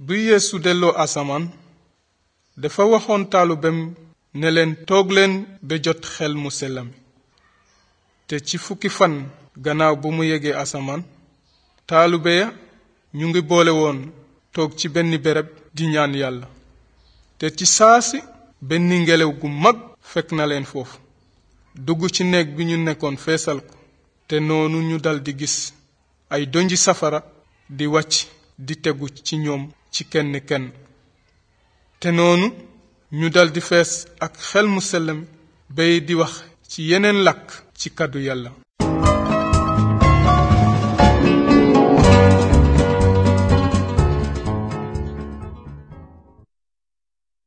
bi yeesu delloo asamaan dafa waxoon taalubem ne leen toog leen ba jot xel mu sell mi te ci fukki fan gannaaw bu mu yegee asamaan taalube ya ñu ngi boole woon toog ci benn béréb di ñaan yàlla te ci saasi benn ngelaw gu mag fekk na leen foofu dugg ci néeg bi ñu nekkoon feesal ko te noonu ñu daldi gis ay donji safara di wàcc di tegu ci ñoom ci kenn kenn te noonu ñu daldi fees ak xel mu sell mi bay di wax ci yeneen làkk ci kàddu yàlla